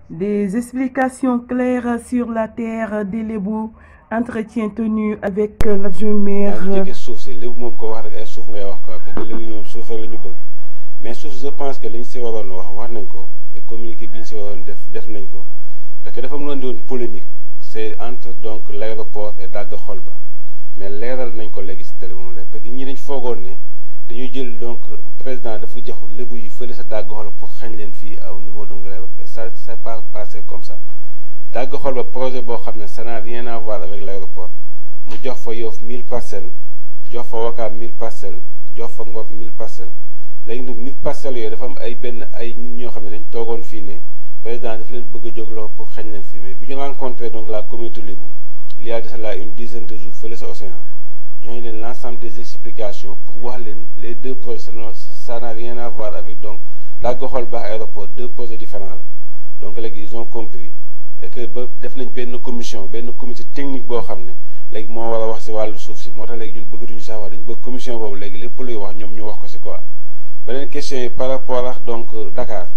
Des explications claires sur la terre des Lébou, entretien tenu avec l'adjoint maire. yaa ngi jóge suuf si léegi moom ko wax rek ay suuf ngay wax quoi parce que léegi ñoom suuf rek la ñu bëgg mais suuf je pense que li ñu si waroon wax wax nañ ko et communiqué bi ñu si waroon def def nañ ko parce que dafa mënoon di woon polémique c' est entre donc l' aéroport et Daga Kholba mais leeral nañ ko léegi si télé moom la parce que ñi dañ foogoon ne dañuy jël donc président dafa jox lébu yi fële sa Daga Kholba pour xañ leen fii au niveau donc de l' aéroport et ça c' est pas passé comme ça Daga Kholba projet boo xam ne ça n'a rien à voir avec l' aéroport mu jox fa Yoff 1000 parcelles jox fa Wakaam 1000 parcelles jox fa Ngor 1000 parcelles léegi nag 1000 parcelles yooyu dafa am ay benn ay nit ñoo xam ne dañ toogoon fii ne président dafa leen bëgg a jógloo pour xañ leen fii mais bi ñu rencontré donc la communauté Lébou il y a de cela une dizaine de jours fële sa océan joxe leen l' ensemble des explications pour wax leen les deux projets ça n'a rien à voir avec donc Daga Kholba aéroport deux projets différents la donc léegi ils ont compris et que ba def nañ benn commission benn comité technique boo xam ne léegi moo war a wax si wàllu suuf si moo tax léegi ñun bëggatuñu sax wax dañu bëgg commission boobu léegi lépp luy wax ñoom ñu wax ko si quoi beneen question yi par rapport ak donc Dakar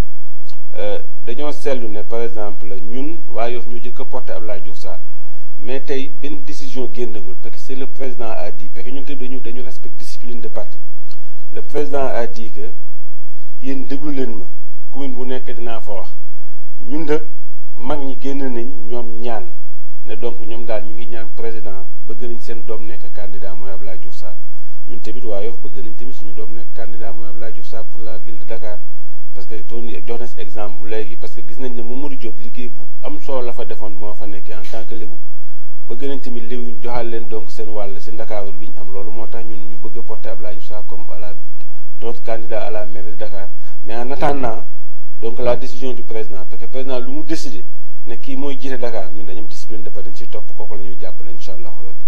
dañoo seetlu ne par exemple ñun waa Yoff ñu jëkk a porté Abdoulaye Diouf Sarr mais tey benn décision génnagul parce que c'est le président a dit parce que ñun tamit dañu dañu respecte discipline de parti le président a dit que yéen déglu leen ma commune bu nekk dinaa fa wax ñun de mag ñi génn nañ ñoom ñaan ne donc ñoom daal ñu ngi ñaan président bëgg nañ seen doom nekk candidat mooy Abdoulaye Diouf Sarr ñun tamit waa Yoff bëgg nañ tamit suñu doom nekk candidat mooy Abdoulaye Diouf Sarr pour la ville de Dakar parce que toon jox na si exemple léegi parce que gis nañ ne Mamadou Diop liggéey bu am solo la fa defoon moo fa nekkee en tant que lébu bëgg nañ tamit lébu ñu joxal leen donc seen wàll si Ndakaaru bi ñu am loolu moo tax ñun ñu bëgg a porter Abdoulaye Diouf Sarr comme à la notre candidat à la mairie de Dakar mais en attendant donc la décision du président parce que président lu mu décidé ne kii mooy jiite Dakar ñun dañu am discipline de parti si topp kooku la ñuy jàppale incha allah rabbi.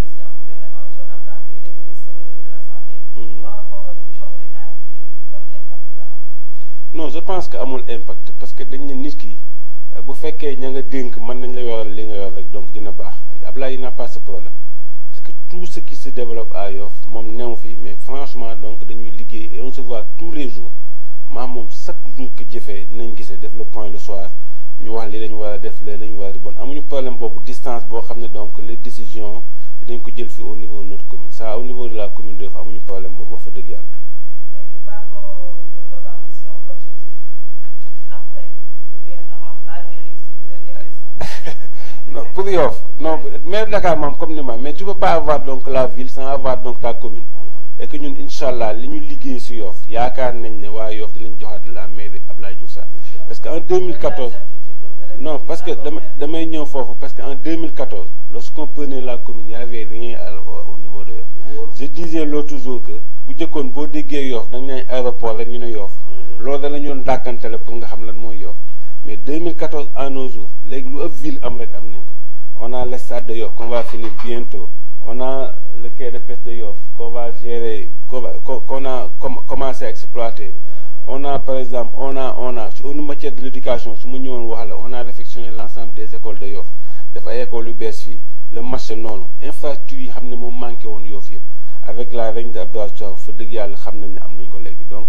non je pense que amul impact parce que dañ ne nit ki bu fekkee ña nga dénk mën nañ la yoral li nga yor rek donc dina baax Ablaye n'a pas ce problème parce que tout ce qui se développe à Yoff moom new fi mais franchement donc dañuy liggéey et on se voit tous les jours maam moom chaque jour que jëfee dinañ gisee def le point le soir ñu wax li lañu war a def lee lañu war a bon amuñu problème boobu distance boo xam ne donc les décisions dinañ ko jël fi au niveau de notre commune ça au niveau de la commune de Yoff amuñu problème boobu wax fa dëgg yàlla. non pour Yoff non maire Dakar moom comme ni ma mais tu peux pas avoir donc la ville sans avoir donc ta commune et que ñun incha allah li ñu liggéey si Yoff yaakaar nañ ne waa Yoff dinañ joxaat la mairie Abdoulaye Diouf Sarr parce que en 2014 non parce que dama damay ñëw foofu parce que en 2014 lorsqu'on prenait la commune y avait rien au niveau de Yoff je disais l'autre jour que bu jëkkoon boo déggee Yoff dañ naan aéroport rek ñu ne Yoff loolu da la ñu doon dàkkantele pour nga xam lan mooy Yoff mais 2014 à nos jours léegi lu ëpp ville am rek am nañ ko on a le stade de Yoff qu'on va finir bientôt on a le quai de pêche de Yoff qu'on va gérer qu'on a commencé à exploiter on a par exemple on a on a en matière de l'éducation su ma ñëwoon wax la on a réfectionné l'ensemble des écoles de Yoff def ay écoles yu bees fii le marché noonu infrastructure yi xam ne moom manqué woon Yoff yëpp avec la reine de Abdoulaye Diouf fa dëgg yàlla xam nañ ne am nañ ko léegi donc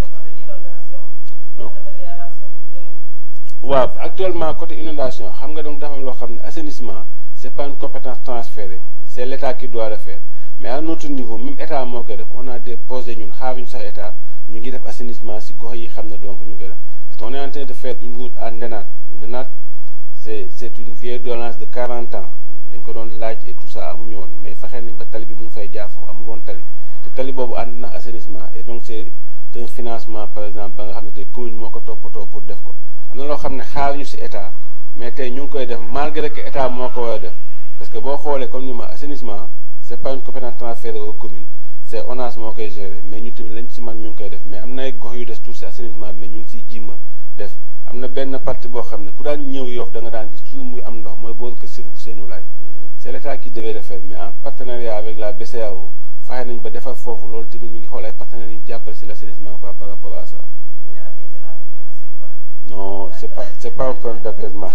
waaw actuellement côté inondation xam nga donc dafa am loo xam ne assainissement c'est pas une compétence transférée c'est l'état qui doit le faire mais à notre niveau même état moo koy def on a des projets ñun xaaruñu sax état ñu ngi def assainissement si gox yi xam ne donc ñu ngi koy def parce que on est en train de faire une route à Ndenat Ndenat c'est c'est une vieille violence de 40 ans dañ ko doon laaj et tout ça amuñu woon mais fexe nañ ba tali bi mu ngi fay jaar foofu amul woon tali te tali boobu ànd na assainissement et donc c'est un financement par exemple ba nga xam ne tey commune moo ko toppatoo pour def ko am na loo xam ne xaaruñu si état mais tey ñu ngi koy def malgré que état moo ko war a def parce que boo xoolee comme ni ma assainissement c'est pas une compétence transférée aux communes c'est ONAS moo koy gérer mais ñu tamit lañ si man ñu ngi koy def mais am na ay gox yu des tout si assainissement mais ñu ngi siy jiima def am na benn partie boo xam ne ku daan ñëw Yoff da nga daan gis toujours muy am ndox mooy booru kër Serigne Ousseynou Laye c'est l'état qui devait le faire mais en partenariat avec la BCEAO fexe nañ ba defar foofu loolu tamit ñu ngi xool ay partenaires yu ñu jàppale si l'assainissement quoi par rapport à ça non c'est pas c'est pas un problème d'apaisement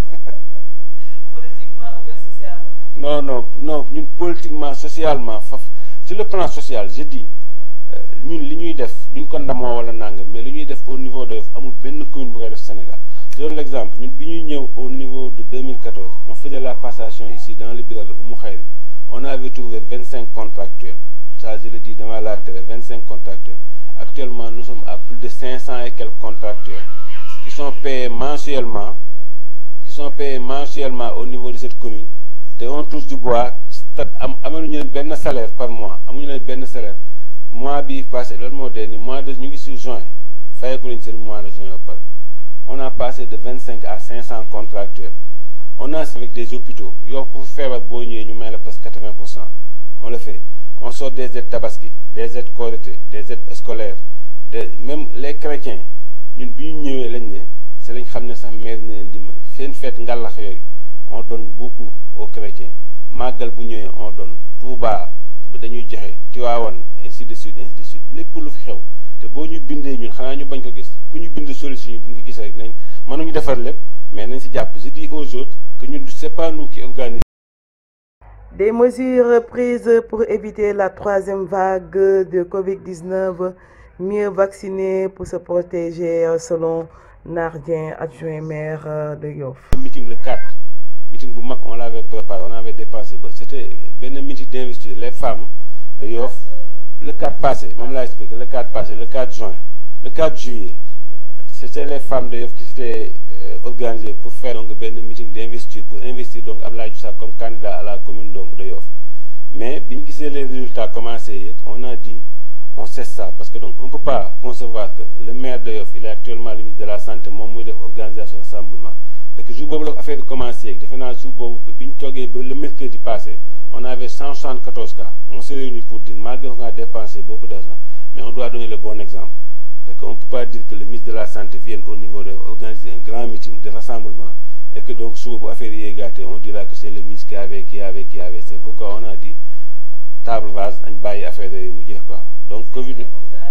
non non non ñun politiquement socialement faf sur le plan social je dis ñun li ñuy def duñ ko ndamoo wala nangam mais li ñuy def au niveau de Yoff amul benn commune bu koy def Sénégal je donne l'exemple ñun bi ñuy ñëw au niveau de 2014 on faisait la passation ici dans le bureau de Oumou Khayri on avait trouvé 25 contractuels ça je le dis devant la télé 25 contractuels actuellement nous sommes à plus de 500 et quelques contractuels qui sont payés mensuellement qui sont payés mensuellement au niveau de cette commune te on touche du bois am amuñu leen benn salaire par mois amuñu leen benn salaire mois bii passé loolu moo dee ni mois de ñu ngi sur juin fayeku nañ seen mois de juin ba pare on a passé de vingt cinq à cinq cent contractuels on a avec des hôpitaux yow ku feebar boo ñëwee ñu may la presque quatre vingt pour cent on le fait on sort des aides tabaski des aides Korité des aides scolaires des même les chrétiens ñun bi ñu ñëwee lañ ne c'est lañ xam ne sax maire na leen dimbali seen fête ngàllax yooyu on donne beaucoup aux chrétiens màggal bu ñëwee on donne Touba dañuy joxe Tiwaawan ainsi de suite ainsi de suite lépp lu fi xew te boo ñu bindee ñun xanaa ñu bañ ko gis ku ñu bind solution yi bu ñu ko gisee rek nañ mënuñu defar lépp mais nañ si jàpp je dis aux autres que ñun c'est pas nous qui organisons. Des mesures prises pour éviter la troisième vague de Covid-19, mieux vacciner pour se protéger selon Nardien, adjoint maire de Yoff. meeting le 4 meeting bu mag on l'avait préparé on avait dépensé ba c'était benn meeting d'investiture les femmes de Yoff le 4 passé moom laa expliqué le 4 passé le 4 juin le 4 juillet c'était les femmes de Yoff qui s'étaient euh, organisées pour faire donc benn meeting d'investiture pour investir donc Abdoulaye Diouf Sarr comme candidat à la commune donc de Yoff mais bi ñu gisee les résultats commencé yëg on a dit on cesse ça parce que donc on peut pas concevoir que le maire de Yoff il est actuellement le ministre de la santé moom muy def organisation rassemblement parce que jour boobu la affaire bi commencé yëg defe naa jour boobu bi ñu toogee ba le mercredi passé on avait 174 cas on s'est réunis pour dire malgré qu'on a dépensé beaucoup d'argent mais on doit donner le bon exemple parce qu'on ne peut pas dire que le ministre de la santé vienne au niveau de organiser un grand meeting de rassemblement et que donc suba bu affaire yi yéegaatee on dira que c'est le ministre qui avait qui avait qui avait c'est pourquoi on a dit table rase nañ bàyyi affaire yooyu mu jeex quoi donc Covid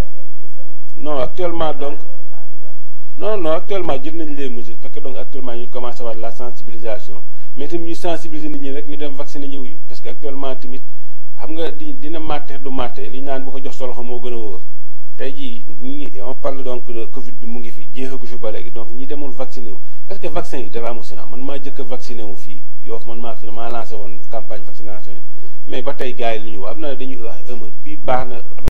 non actuellement donc non non actuellement jël nañ les mesures parce que donc actuellement ñu commencé waat la sensibilisation mais tamit ñu sensibiliser nit ñi rek ñu dem vacciner ñëw yi parce que actuellement tamit xam nga di dina màtte du màtte li ñu naan bu ko jox sa loxo moo gën a wóor tey jii ñi on parle donc de Covid bi mu ngi fi jeexagu fi ba léegi donc ñi demul vacciné wu parce que vaccin yi dara amu si man maa jëkk a vacciné wu fii Yoff man maa fi maa lancé woon campagne vaccination yi mais ba tey gars yi li ñu wax am na dañuy wax ëmb bii baax na